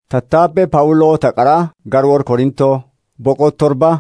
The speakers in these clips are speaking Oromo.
Tattaabbee Phaawuloo Taqaraa Garwoor Korintoo boqoo torba.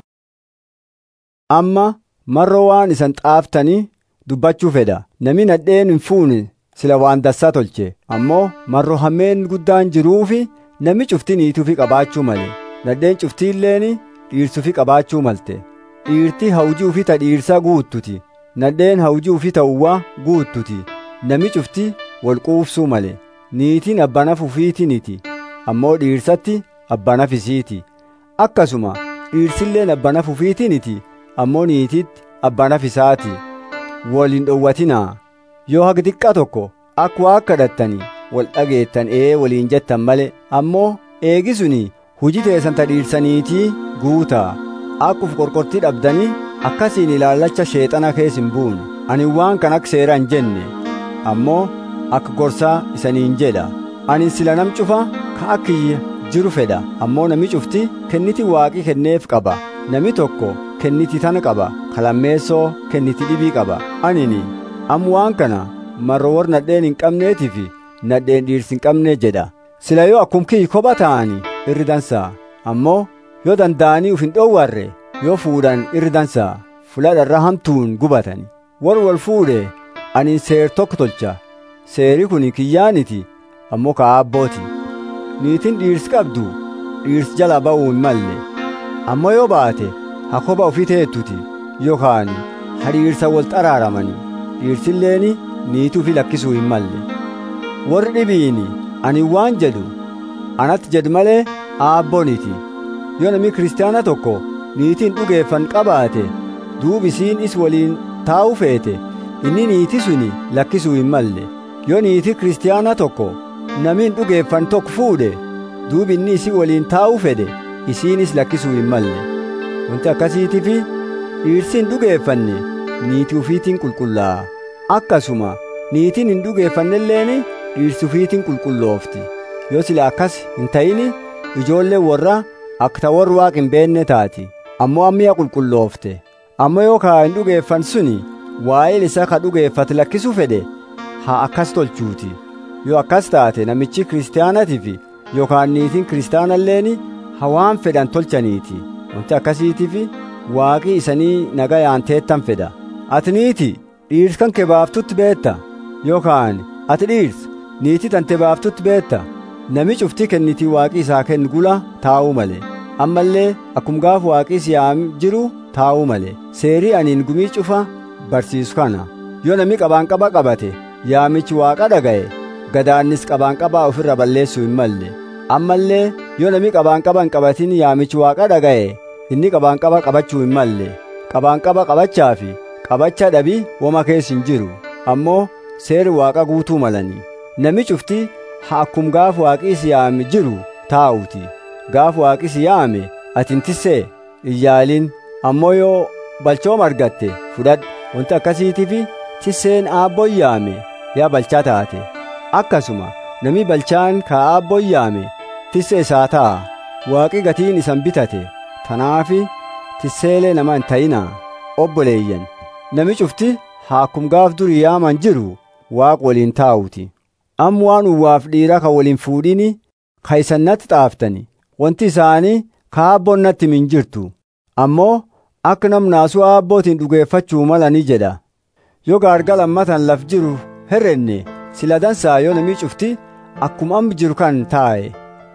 Amma marroo waan isan xaaftanii dubbachuu fedha. Namni nadheen hin fuune sila waan dassaa tolche. Ammoo marroo hammeen guddaan jiruufi namni cuftii niituufi qabaachuu malee. Nadheen cuftii illeen dhiirsuufi qabaachuu malte. Dhiirti hawjii ufii ta dhiirsaa guuttuti. Nadheen hawjii ufii ta'uwaa guuttuti. Namni cuftii wal quufsuu malee. Niitiin abbanaaf ufiitiniti. Ammoo dhiirsatti abbanaaf isiiti. Akkasuma dhiirsilleen abbanaaf ufiitiniti. Ammoo niititti abbanaaf isaati. Wal hin dhowwatinaa. Yoo haga xiqqaa tokko akka waa kadhattanii wal dhageettan ee waliin jettan malee ammoo eegi suni hujii teessan ta dhiirsaniitii guutaa. Akkuf qorqortii dhabdanii akkasiin ilaallacha sheexana keessa hin buune. Ani waan kan akka seera hin jenne ammoo akka gorsaa isaniin jedha. Ani sila nam cufa ka akka jiru fedha ammoo nami cufti kenniti waaqii kenneef qaba. Nami tokko kenniti tana qaba kalammeessoo kenniti dhibii qaba. Anini am waan kana marro warra nadheen hin qabneetiif nadheen dhiirsi hin qabne jedha. Sila yoo akkum kiyyi kopha ta'anii irri dansaa ammoo yoo danda'anii uf hin dhoowwarre yoo fuudhan irri dansaa fuladharra hamtuun gubatani. Warri wal fuudhe ani seer tokko tolcha. Seeri kun kiyyaaniti ammoo ka abbooti. Niitiin dhiirsi qabdu dhiirsi jala ba'uu hin malle. Ammoo yoo baate ha kopha ofii teettuti yookaan ha dhiirsa wal xaraaramani. Dhiirsilleen niitii ofii lakkisuu hin malle. Warri dhibiini ani waan jedhu anatti jedhu malee aabbooniti. Yoo namni kiristaana tokko niitiin dhugeeffan qabaate duubi isiin is waliin taa'uu feete inni niitii suni lakkisuu hin malle. Yoo niitii kiristaana tokko namiin dhugeeffan tokko fuudhe duubi inni isii waliin taa'uu fedhe isiinis lakkisuu hin malle. Wanti akkasiitiif dhiirsi hin dhugeeffanne niitii ufiitiin qulqullaa'a. Akkasuma niitiin hin dhugeeffannelleen dhiirsi ufiitiin qulqulloofti. Yoo sila akkas hin ta'ini ijoolleen warra akka ta warri waaqa hin beenne taati. Ammoo ammiya qulqulloofte. Ammoo yoo kaa hin dhugeeffan suni waa'ee isa ka dhugeeffate lakkisuu fedhe haa akkas tolchuuti. Yoo akkas taate namichi kiristaanatiif yookaan niitiin kiristaanalleen hawaan fedhan tolchaniiti. Wanti akkasiitiif waaqii isanii nagayaan teettan fedha. Ati niiti dhiirsi kan kee baaftutti beetta yookaan ati dhiirsi niitii tante baaftutti beetta. Nami cuftii kennitii waaqii isaa kennu gula taa'uu malee. Ammallee akkum gaafa waaqii siyaam jiru taa'uu malee. Seerii aniin gumii cufa barsiisu kana. Yoo nami qabaan qaba qabate yaamichi waaqa dhaga'e gadaannis qabaan qabaa ofirra balleessuu hin malle. Ammallee yoo nami qabaan qaba hin qabatin yaamichi waaqa dhaga'e inni qabaan qaba qabachuu hin malle. Qabaan qaba qabachaa fi qabacha dhabii woma keessa hin jiru. Ammoo seeri waaqa guutuu malanii. Nami cuftii haa akkum gaaf waaqii si yaame jiru taa'uuti. Gaaf waaqii si yaame ati hin tissee hin yaalin ammoo yoo balchooma argatte fudhadhu. Wanti akkasiitiif tisseen aabboon yaame yaa balchaa taate. Akkasuma nami balchaan ka aabboon yaame tissee isaa ta'a. Waaqi gatiin isan bitate. Tanaafi tisseelee nama hin ta'inaa obboleeyyan. Nami cufti haa akkum gaaf durii yaaman jiru waaq waliin taa'uuti. Am waan uwwaaf dhiira ka waliin fuudhini ka isan natti xaaftani. Wanti isaanii ka aabboon natti hin jirtu. Ammoo akka namnaasuu aabbootiin dhugeeffachuu mala ni jedha. Yoo gaarga lammatan laf jiru herrenne sila dansaa yoo namii cufti akkuma amma jiru kan taa'e.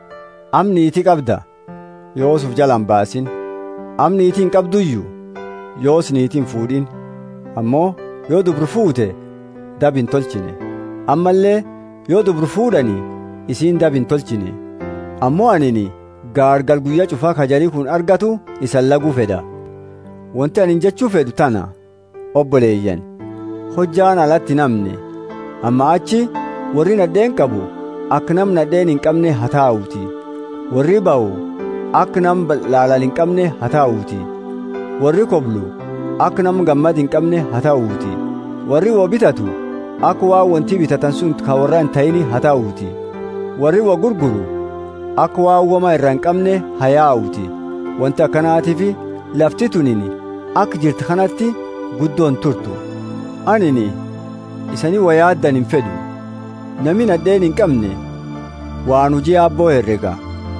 Am niitii qabda yoos uf jalan baasin. Am niitiin qabduyyuu yoos niitiin fuudhin. Ammoo yoo dubru fuute dab hin tolchine. Ammallee yoo dubru fuudhani isiin dab hin tolchine. Ammoo anini gaargal guyyaa cufaa kajarii kun argatu isan laguu fedha. Wanti ani jechuu fedhu tana obboleeyyan hojjaan alatti namne amma achi warri nadheen qabu akka nam nadheen hin qabne haa taa'uuti warri ba'u akka nam laalal hin qabne haa taa'uuti warri koblu akka nam gammad hin qabne haa taa'uuti warri waa bitatu akka waa wanti bitatan sun ka warra hin ta'ini haa taa'uuti warri waa gurguru akka waa wama irra hin qabne haa yaa'uuti wanti akkanaatiif lafti tunini akka jirtu kanatti guddoon turtu anini isanii waa yaaddan hin fedhu nami nadheen hin qabne waan hujii aabboo herrega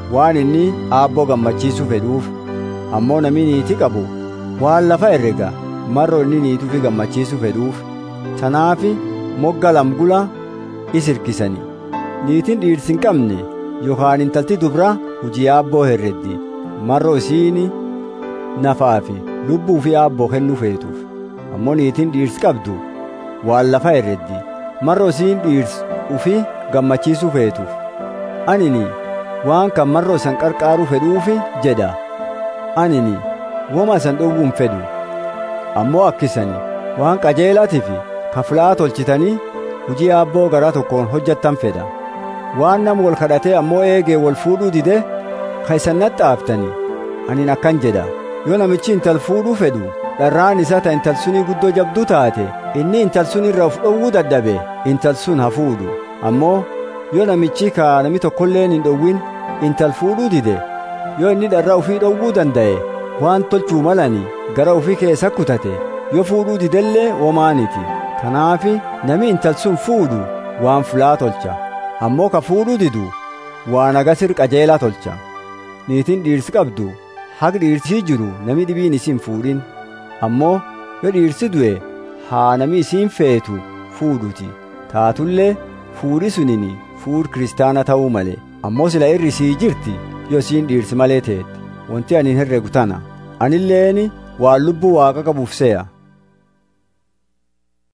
waan inni aabboo gammachiisuu fedhuuf ammoo namni niitii qabu waan lafa herrega marro inni niituufi gammachiisuu fedhuuf tanaafi mogga lamgula is hirkisani niitiin dhiirsi hin qabne yookaan intalti dubra hujii aabboo herreddi marro isiini nafaa fi lubbuu fi aabboo kennuu feetuuf ammoo niitiin dhiirsi qabdu waan lafa herreddi marro isiin dhiirsi ufi gammachiisuu feetuuf anini waan kan marro isan qarqaaruu fedhuufi jedha anini woma isan dhowwuun fedhu ammoo akkisani waan qajeelaatiif kaflaa tolchitanii hujii aabboo garaa tokkoon hojjattan fedha waan nama wal kadhatee ammoo eegee wal fuudhuu dide ka isan naxxaaftani anin akkan jedha yoo namichi intal fuudhuu fedhu dharraan isaa ta intal sunii guddoo jabduu taate inni intal sun irra of dhowwuu dadhabe intal sun haa fuudhu ammoo yoo namichi ka nami tokkolleen hin dhowwin intal fuudhuu dide yoo inni dharraa ufii dhowwuu danda'e waan tolchuu malani gara ufii keessa kutate yoo fuudhuu didellee womaaniti kanaafi nami intal sun fuudhu waan fulaa tolcha ammoo ka fuudhuu didu waan agasir qajeelaa tolcha niitiin dhiirsi qabdu haq dhiirsii jiru nami dhibiin isiin fuudhin ammoo yoo dhiirsi du'e haa nami isiin feetu fuudhuti taatullee fuudhi sunini fuudh kiristaana ta'uu malee ammoo sila irri sii jirti yoo isiin dhiirsi malee teetti wanti ani hin herregu tana anilleeni waan lubbuu waaqa qabuuf se'a